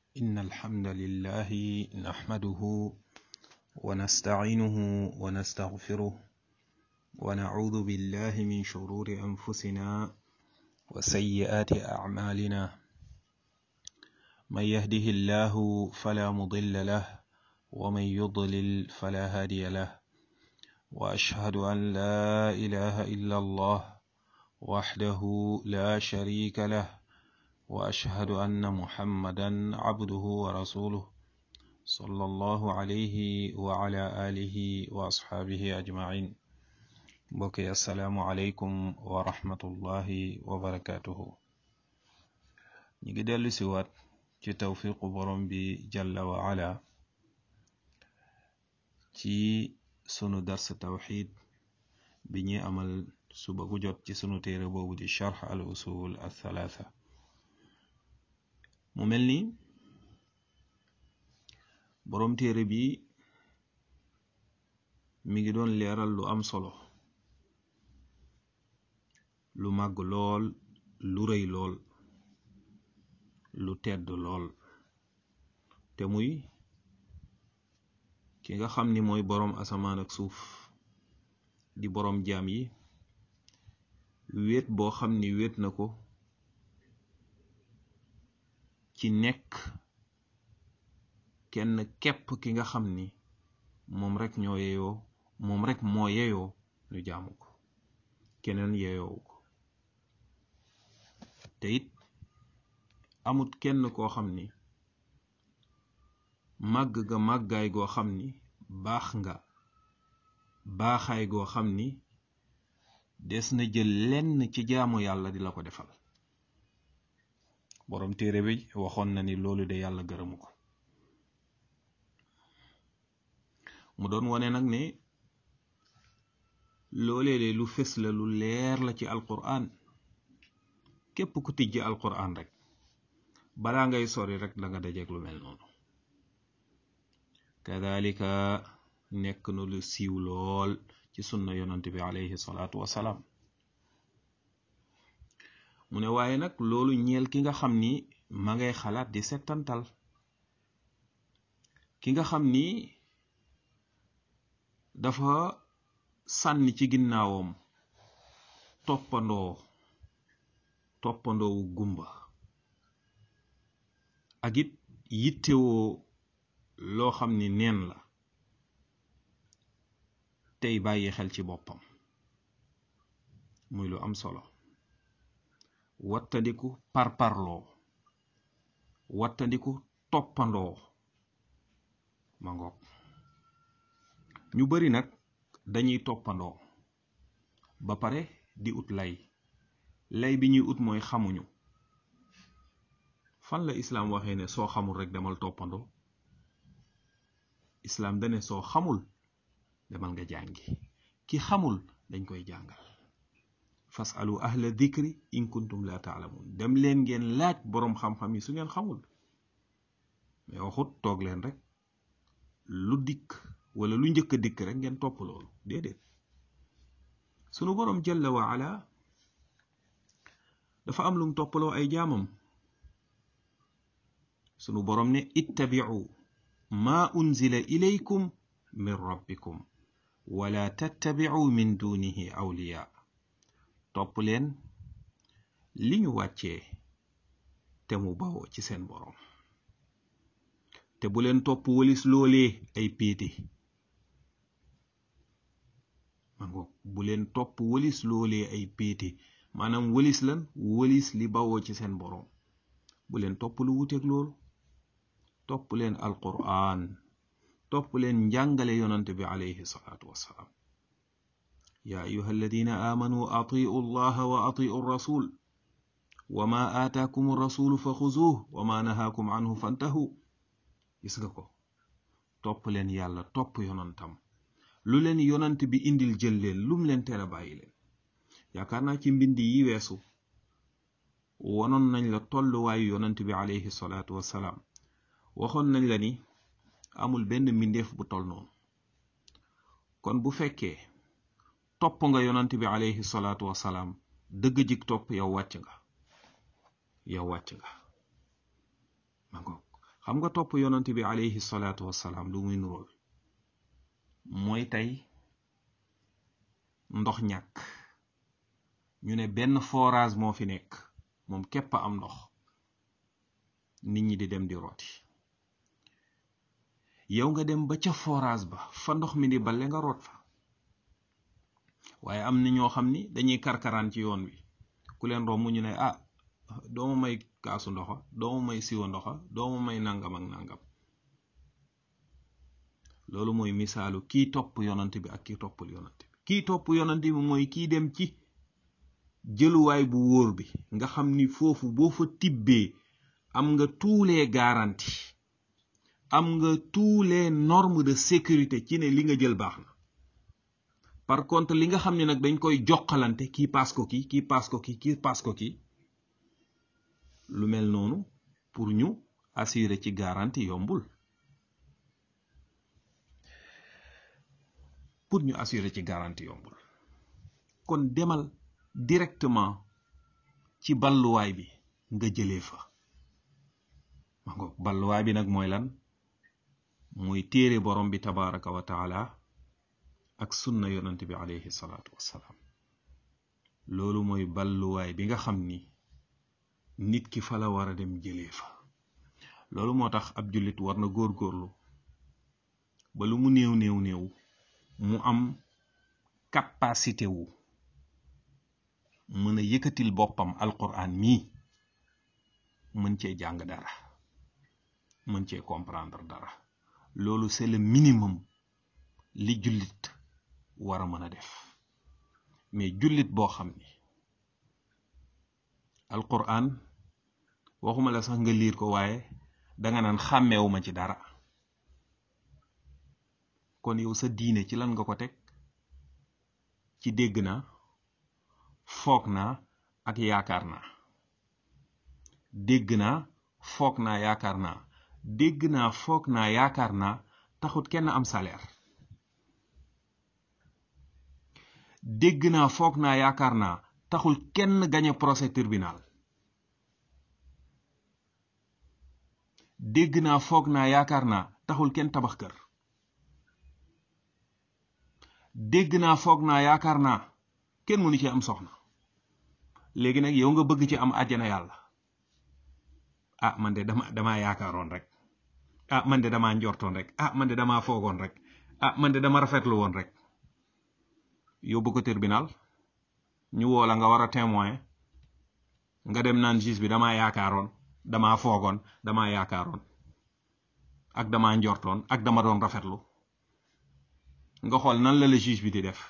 إن الحمد لله نحمده ونستعينه ونستغفره ونعوذ بالله من شرور أنفسنا وسيئات أعمالنا من يهده الله فلا مضل له ومن يضلل فلا هادي له وأشهد أن لا إله إلا الله وحده لا شريك له وأشهد أن محمدا عبده ورسوله صلى الله عليه وعلى آله وأصحابه أجمعين بكي السلام عليكم ورحمة الله وبركاته نيجي دلو سوات ci tawfiqu borom bi jalla wa ala ci sunu dars tawxid bi ñuy amal suba gu jot ci sunu téere boobu di charx al usul al thalatha mu mel ni borom téere bi mi ngi doon leeral lu am solo lu màgg lool lu rëy lool lu tedd lool te muy ki nga xam ni mooy boroom asamaan ak suuf di boroom jaam yi wéet boo xam ni wéet na ko ci nekk kenn képp ki nga xam ni moom rek ñoo yeyoo moom rek moo yeyoo ñu jaamu ko keneen yeyoowu ko te it amut kenn koo xam ni màgg ga màggaay goo xam ni baax nga baaxaay goo xam ni des na jël lenn ci jaamu yàlla di la ko defal boroom téere bi waxoon na ni loolu de yàlla gërëmu ko mu doon wone nag ne loolee de lu fës la lu leer la ci alquran képp ku tijji alquran rek balaa ngay sori rek da nga dajeeg lu mel noonu kadalika nekk na lu siiw lool ci sunna yonant bi alayhi salaatu wasalaam mu ne waaye nag loolu ñeel ki nga xam ni ma ngay xalaat di settantal ki nga xam ni dafa sànni ci ginnaawam toppandoo toppandoowu gumba ak it yittewoo loo xam ni neen la tey bàyyi xel ci boppam muy lu am solo wattandiku parparloo wattandiku toppandoo ma ngoog ñu bari nag dañuy toppandoo ba pare di ut lay lay bi ñuy ut mooy xamuñu fan la islaam waxee ne soo xamul rek demal toppandoo islaam dane soo xamul demal nga jàngi ki xamul dañ koy jàngal fasalu ahla dikri in kuntum la taalamun dem leen ngeen laaj boroom xam-xam yi su ngeen xamul mais waxut toog leen rek lu dikk wala lu njëkk a dikk rek ngeen topp loolu déedéet sunu boroom jalla wa ala dafa am lum toppaloo ay jaamam sunu boroom ne ittabi'u ma unzila ilaykum min rabbikum wala tattabi'u min dunihi awliya topp leen li ñu wàccee te mu bawoo ci seen boroom te bu leen topp walis loolee ay péete ma ngoog bu leen topp walis loolee ay péete maanaam walis lan walis li bawoo ci seen boroom bu leen topp lu wuteeg loolu topp leen alquran topp leen njàngale yonante bi alayhi salaatu wassalaam yaa ayuha alladina aamanu atiu allaha wa atiu rasul wa ma aataakum rasulu fa xuzuuh wa ma nahaakum anhu fantahu gis nga ko topp leen yàlla topp yonantam lu leen yonant bi indil jël leen lum leen teel a bàyyi leen yaakaar naa ci mbind yi weesu wonoon nañ la tolluwaayu yonant bi alayhi salaatu wassalaam waxoon nañ la ni amul benn mbindeef bu tol noonu kon bu fekkee topp nga yonant bi alayhi salaatu wasalaam dëgg jik topp yow wàcc nga yow wàcc nga ma ngoog xam nga topp yonent bi alayhi salaatu wassalaam lu muy nurool mooy tey ndox ñàkk ñu ne benn forage moo fi nekk moom képp a am ndox nit ñi di dem di rooti yow nga dem ba ca forage ba fa ndox mi di balle nga root fa waaye am na ñoo xam ni dañuy karkaraan ci yoon wi ku leen romb ñu ne ah dooma may kaasu ndoxa dooma may siwa ndoxa dooma may nangam ak nangam loolu mooy misaalu kii topp yonant bi ak kii toppul yonant bi kii topp yonant bi mooy kii dem ci jëluwaay bu wóor bi nga xam ni foofu boo fa tibbee am nga tous les garanties am nga tous les normes de sécurité ci ne li nga jël baax na par contre li nga xam ne nag dañ koy joxalante kii paas ko kii kii paas ko kii kii paas ko kii lu mel noonu pour ñu assurer ci garantie yombul pour ñu assurer ci garantie yombul kon demal directement ci balluwaay bi nga jëlee fa ma ngoog balluwaay bi nag mooy lan mooy téere borom bi tabaraka wa taala ak sunna yonant bi alayhi salaatu wassalaam loolu mooy balluwaay bi nga xam ni nit ki fa la war a dem jëlee fa loolu moo tax ab jullit war na góorgóorlu ba lu mu néew néew néew mu am capacité wu mën a yëkkatil boppam alquran mii mën cee jàng dara mën cee comprendre dara loolu c'est le minimum li jullit war a mën a def mais jullit boo xam ni alquran waxuma la sax nga liir ko waaye danga naan xàmmeewuma ci dara kon yow sa diine ci lan nga ko teg ci dégg naa foog naa ak yaakaar naa dégg naa foog naa yaakaar naa dégg naa foog naa yaakaar naa taxut kenn am salaire dégg naa foog naa yaakaar naa taxul kenn gañe procès tribunal dégg naa foog naa yaakaar naa taxul kenn tabax kër dégg naa foog naa yaakaar naa kenn mënu ci am soxna léegi nag yow nga bëgg ci am àjjana yàlla ah man de dama damaa yaakaaroon rek ah man de damaa njortoon rek ah man de damaa foogoon rek ah man de dama rafetlu woon rek yóbbu ko tribunal ñu woo la nga war a témoin nga dem naan juge bi damaa yaakaaroon damaa foogoon damaa yaakaaroon ak damaa njortoon ak dama doon rafetlu nga xool nan la la juge bi di def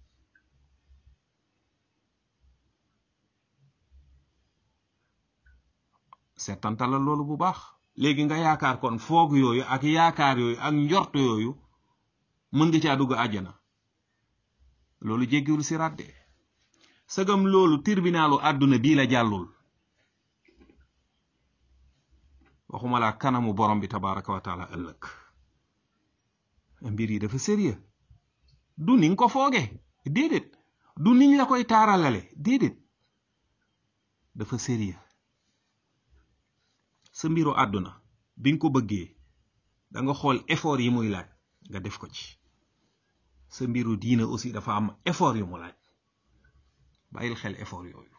seetantal la loolu bu baax léegi nga yaakaar kon foog yooyu ak yaakaar yooyu ak njort yooyu mën nga caa dugg àjjana loolu jéggiwul si ràdde sagam loolu tribunaalu àdduna bii la jàllul waxuma laa kanamu borom bi tabaraka wa taala ëllëg mbir yi dafa sérieux du ni nga ko fooge déedéet du niñ la koy taaralale déedéet dafa sérieux sa mbiru àdduna bi nga ko bëggee da nga xool effort yi muy laaj nga def ko ci sa mbiru diina aussi dafa am effort yu mu laaj bàyyil xel effort yooyu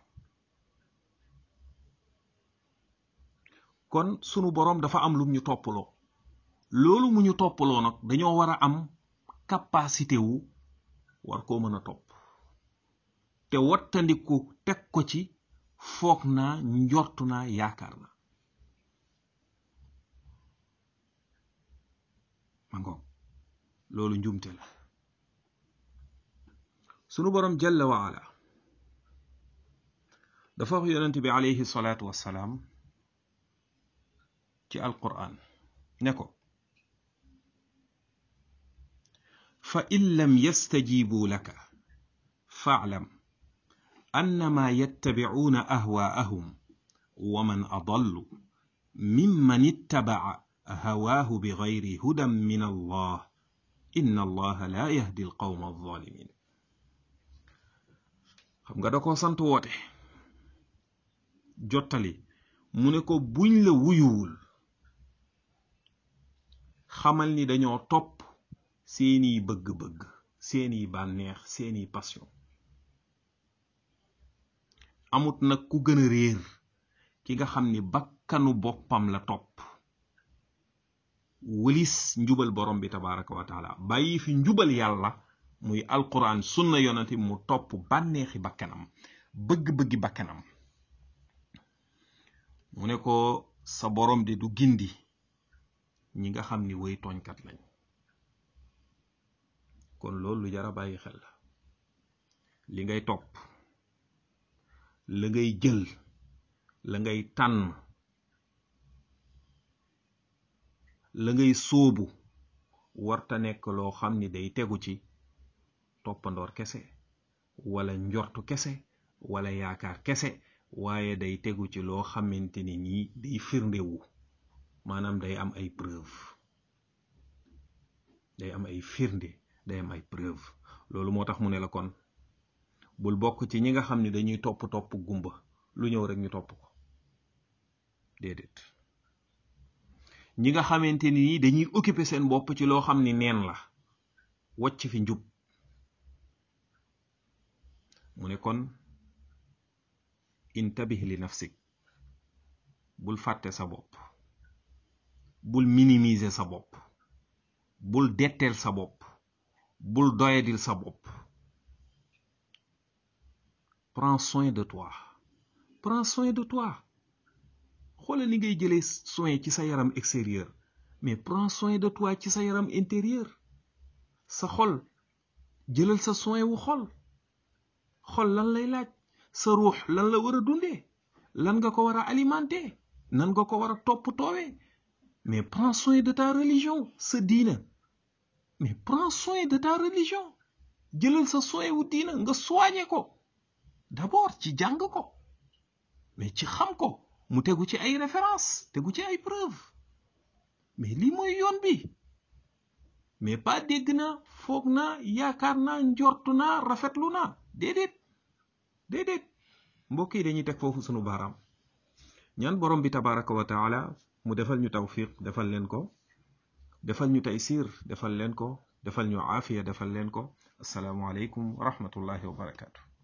kon sunu boroom dafa am lum ñu toppaloo loolu mu ñu toppaloo nag dañoo war a am capacité wu war koo mën a topp te wattandiku teg ko ci foog naa njortu naa yaakaar na ma ngoog loolu njumte la sunu boroom jalla wa ala dafa wax yonent bi alayhi salaatu wassalaam ci alquran ne ko fa in lam yastajibu laka faalam annama yattabicuuna ahwaa'ahum wa man adallu mimman ittabaca hawaahu bigayri hudan min allah inna allaha la yahdi alqawma alzalimin xam nga da ko sant woote jottali mu ne ko buñ la wuyuwul xamal ni dañoo topp seeni bëgg-bëgg seeni bànneex seeni passion amut nag ku gën a réer ki nga xam ni bakkanu boppam la topp wëlis njubal borom bi tabaraka wa taala bàyyi fi njubal yàlla muy alquran sunna yonati mu topp bànneexi bakkanam bëgg-bëggi bakkanam mu ne ko sa borom de du gindi ñi nga xam ni way tooñkat lañ kon loolu lu jara bàyyi xel la li ngay topp la ngay jël la ngay tànn la ngay sóobu warta nekk loo xam ni day tegu ci toppandoor kese wala njortu kese wala yaakaar kese waaye day tegu ci loo xamante ni nii day firndewu maanaam day am ay preuve day am ay firnde day am ay preuve loolu moo tax mu ne la kon bul bokk ci ñi nga xam ne dañuy topp topp gumba lu ñëw rek ñu topp ko déedéet ñi nga xamante ni nii dañuy occuper seen bopp ci loo xam ni neen la wacc fi njub mu ne kon intabih li nafsik bul fàtte sa bopp bul minimiser sa bopp bul detteel sa bopp bul doyadil sa bopp prends soin de toi prends soin de toi xoolal ni ngay jëlee soin ci sa yaram extérieur mais prends soin de toi ci sa yaram intérieur sa xol jëlal sa soin wu xol xol lan lay laaj sa ruux lan la war a dundee lan nga ko war a alimenter nan nga ko war a topp toowee mais prends soin de ta religion sa diina mais prends soin de ta religion jëlal sa soin wu diina nga soigné ko d'abord ci jàng ko mais ci xam ko mu tegu ci ay référence tegu ci ay preuve mais lii mooy yoon bi mais pas dégg naa foog naa yaakaar naa njortu naa rafetlu naa déedéet déedéet mbokk yi dañuy teg foofu sunu baaraam ñaan borom bi tabaraka wa taala mu defal ñu tawfiq defal leen ko defal ñu taysir defal leen ko defal ñu aafiya defal leen ko asalaamu aleykum wa rahmatullahi wa barakatu